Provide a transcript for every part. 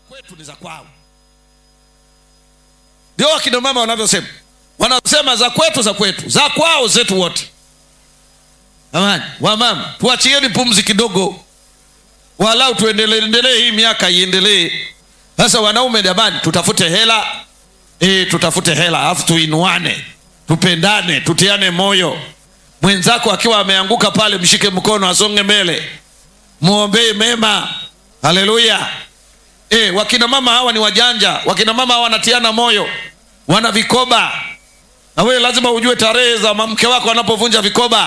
kwetu ni za kwao ndio wakina mama wanavyosema wanasema za kwetu za kwetu za kwao zetu wote amani wamama tuachieni pumzi kidogo walau tuendelee endelee hii miaka iendelee sasa wanaume jamani tutafute hela e, tutafute hela alafu tuinuane tupendane tutiane moyo mwenzako akiwa ameanguka pale mshike mkono asonge mbele mwombee mema haleluya e, wakina mama hawa ni wajanja wakina mama hawa wanatiana moyo wana vikoba na wewe lazima ujue tarehe za mke wako anapovunja vikoba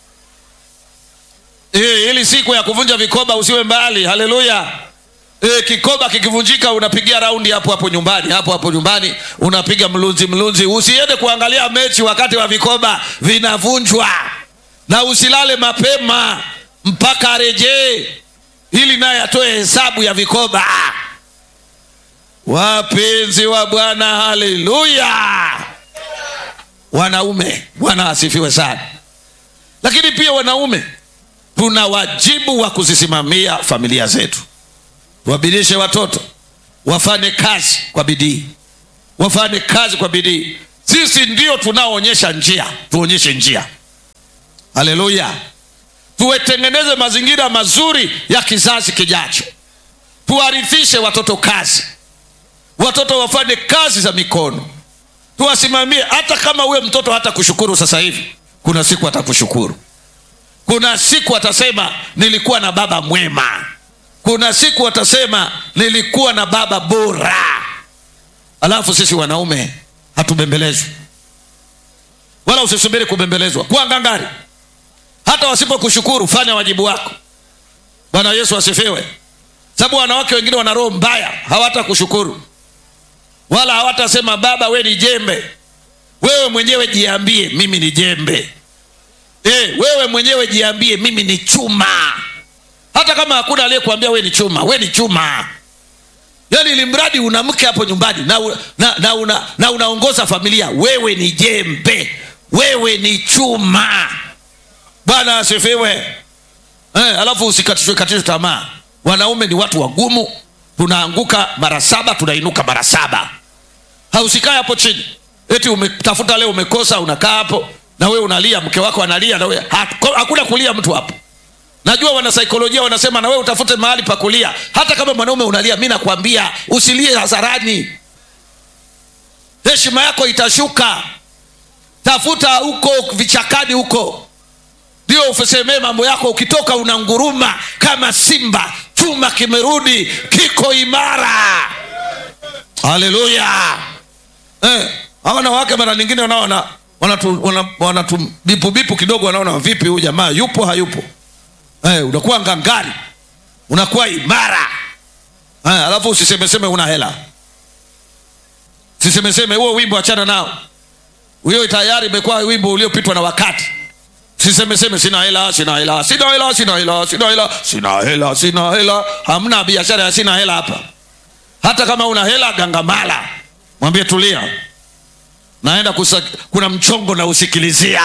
e, ili siku ya kuvunja vikoba usiwe mbali haleluya e, kikoba kikivunjika unapigia raundi hapo hapo nyumbani hapo hapo nyumbani unapiga mlunzi mlunzi usiende kuangalia mechi wakati wa vikoba vinavunjwa na usilale mapema mpaka arejee ili naye atoe hesabu ya vikoba wapenzi wa bwana haleluya wanaume bwana asifiwe sana lakini pia wanaume tuna wajibu wa kuzisimamia familia zetu tuwabidishe watoto wafanye kazi kwa bidii wafanye kazi kwa bidii sisi ndio tunaoonyesha njia tuonyeshe njia haleluya tuwetengeneze mazingira mazuri ya kizazi kijacho tuwarithishe watoto kazi watoto wafanye kazi za mikono tuwasimamie hata kama huyo mtoto hata kushukuru sasa hivi kuna siku atakushukuru kuna siku atasema nilikuwa na baba mwema kuna siku atasema nilikuwa na baba bora alafu sisi wanaume hatubembelezwi wala usisubiri kubembelezwa kuwa ngangari hata wasipokushukuru fanya wajibu wako bwana yesu asifiwe sababu wanawake wengine wana roho mbaya hawata kushukuru wala hawatasema baba we ni jembe wewe mwenyewe jiambie mimi ni jembe e, wewe mwenyewe jiambie mimi ni chuma hata kama hakuna aliyekuambia we ni chuma we ni chuma yaani ili mradi una mke hapo nyumbani na, na, na, una, na unaongoza familia wewe ni jembe wewe ni chuma bwana asifiwe eh, alafu usikatishwe katishwe tamaa wanaume ni watu wagumu tunaanguka mara saba tunainuka mara saba hausikae hapo chini eti umetafuta leo umekosa unakaa hapo na wewe unalia mke wako analia na wewe hakuna kulia mtu hapo najua wanasaikolojia wanasema na wewe utafute mahali pa kulia hata kama mwanaume unalia mi nakwambia usilie hadharani heshima yako itashuka tafuta huko vichakani huko ndio usemee mambo yako ukitoka unanguruma kama simba chuma kimerudi kiko imara haleluya eh, hawa wanawake mara nyingine wanaona wanatubipubipu wana, wana kidogo wanaona vipi huyu jamaa yupo hayupo eh, unakuwa ngangari unakuwa imara eh, alafu usisemeseme una hela sisemeseme huo wimbo achana nao huyo tayari imekuwa wimbo uliopitwa na wakati sisemeseme sina hela sina hela sina hela sina hela sina hela sina hela sina hela hamna biashara ya sina hela hapa hata kama una hela gangamala mwambie tulia naenda kusa, kuna mchongo na usikilizia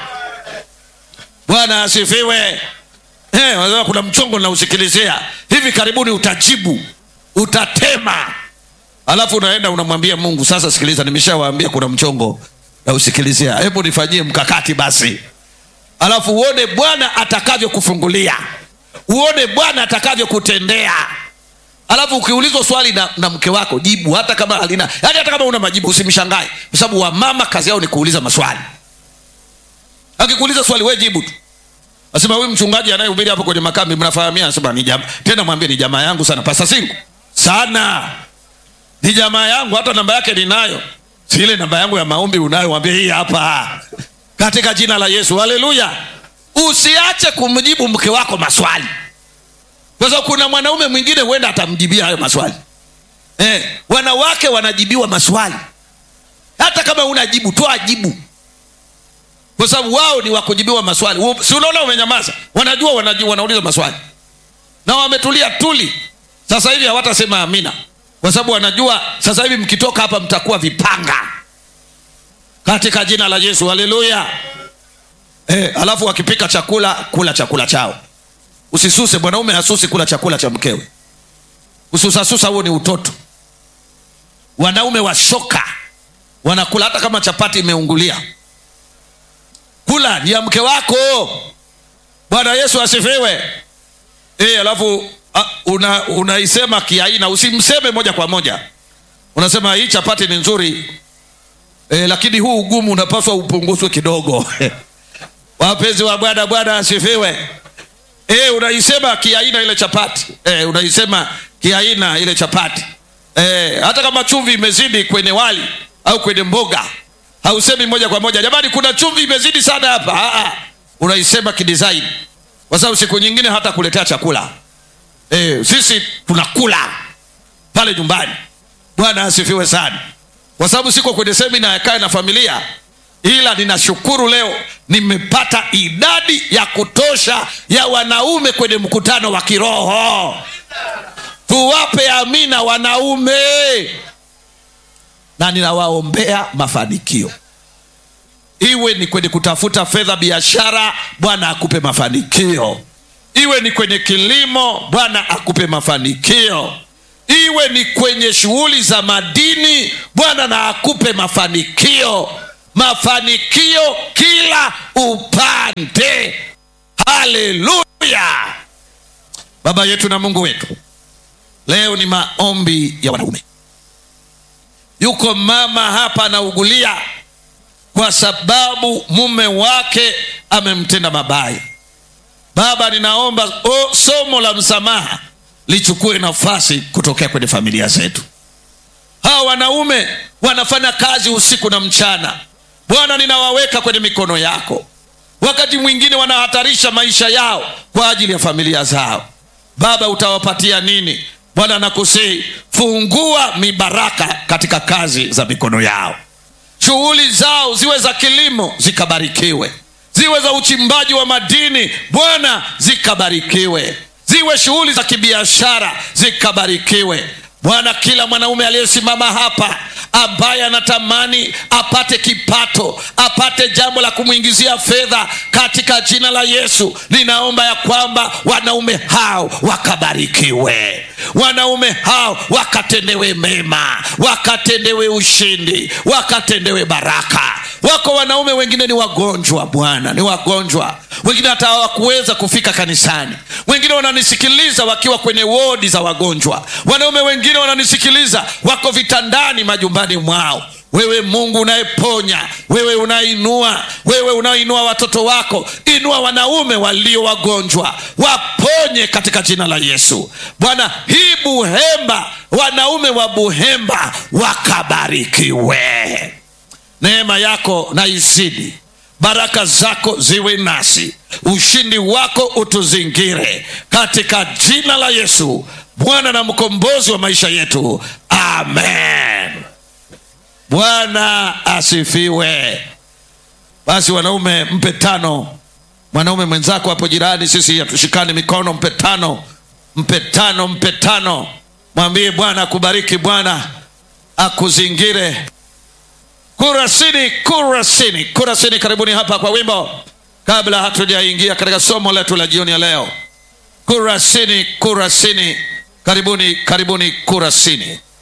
bwana asifiwe hey, kuna mchongo na usikilizia hivi karibuni utajibu utatema alafu unaenda unamwambia mungu sasa sikiliza nimeshawaambia kuna mchongo na usikilizia hebu nifanyie mkakati basi alafu uone bwana atakavyokufungulia uone bwana atakavyokutendea alafu ukiulizwa swali na, na mke wako jibu hata kama halina yani hata kama una majibu usimshangae kwa sababu wamama kazi yao ni kuuliza maswali akikuuliza swali we jibu tu asema huyu mchungaji anayehubiri hapo kwenye makambi mnafahamia anasema ni jama tena mwambie ni jamaa yangu sana pasa singu sana ni jamaa yangu hata namba yake ninayo si ile namba yangu ya maombi unayo mwambie hii hapa katika jina la yesu haleluya usiache kumjibu mke wako maswali kwa sababu kuna mwanaume mwingine huenda atamjibia hayo maswali eh, wanawake wanajibiwa maswali hata kama unajibu toa jibu kwa sababu wao ni wakujibiwa maswali si unaona umenyamaza wanajua wanaji, wanauliza maswali na wametulia tuli sasa hivi hawatasema amina kwa sababu wanajua sasa hivi mkitoka hapa mtakuwa vipanga katika jina la yesu haleluya eh, alafu wakipika chakula kula chakula chao usisuse mwanaume hasusi kula chakula cha mkewe kususasusa huo ni utoto wanaume wa shoka wanakula hata kama chapati imeungulia kula ni ya mke wako bwana yesu asifiwe e, alafu a, una, unaisema kiaina usimseme moja kwa moja unasema hii chapati ni nzuri e, lakini huu ugumu unapaswa upunguzwe kidogo wapenzi wa bwana bwana asifiwe e, unaisema kiaina ile chapati e, unaisema kiaina ile chapati e, hata kama chumvi imezidi kwenye wali au kwenye mboga hausemi moja kwa moja jamani kuna chumvi imezidi sana hapa Aa, unaisema kidesign kwa sababu siku nyingine hata kuletea chakula e, sisi tunakula pale nyumbani bwana asifiwe sana kwa sababu siko kwenye semina ya kae na familia ila ninashukuru leo nimepata idadi ya kutosha ya wanaume kwenye mkutano wa kiroho tuwape amina wanaume na ninawaombea mafanikio iwe ni kwenye kutafuta fedha biashara bwana akupe mafanikio iwe ni kwenye kilimo bwana akupe mafanikio iwe ni kwenye shughuli za madini bwana na akupe mafanikio mafanikio kila upande haleluya baba yetu na mungu wetu leo ni maombi ya wanaume yuko mama hapa anaugulia kwa sababu mume wake amemtenda mabaya baba ninaomba o, somo la msamaha lichukue nafasi kutokea kwenye familia zetu hawa wanaume wanafanya kazi usiku na mchana bwana ninawaweka kwenye mikono yako wakati mwingine wanahatarisha maisha yao kwa ajili ya familia zao baba utawapatia nini bwana nakusihi fungua mibaraka katika kazi za mikono yao shughuli zao ziwe za kilimo zikabarikiwe ziwe za uchimbaji wa madini bwana zikabarikiwe ziwe shughuli za kibiashara zikabarikiwe bwana kila mwanaume aliyesimama hapa ambaye anatamani apate kipato apate jambo la kumwingizia fedha katika jina la yesu ninaomba ya kwamba wanaume hao wakabarikiwe wanaume hao wakatendewe mema wakatendewe ushindi wakatendewe baraka wako wanaume wengine ni wagonjwa bwana ni wagonjwa wengine hata hawakuweza kufika kanisani wengine wananisikiliza wakiwa kwenye wodi za wagonjwa wanaume wengine wananisikiliza wako vitandani majumbani mwao wewe mungu unayeponya wewe unainua wewe unaoinua watoto wako inua wanaume walio wagonjwa waponye katika jina la yesu bwana hii buhemba wanaume wa buhemba wakabarikiwe neema yako na izidi baraka zako ziwe nasi ushindi wako utuzingire katika jina la yesu bwana na mkombozi wa maisha yetu amen bwana asifiwe basi wanaume mpe tano mwanaume mwenzako hapo jirani sisi hatushikani mikono mpe tano mpe tano mpe tano mwambie bwana akubariki bwana akuzingire kurasini kurasini kurasini karibuni hapa kwa wimbo kabla hatujaingia katika somo letu la jioni ya leo kurasini kurasini karibuni karibuni kurasini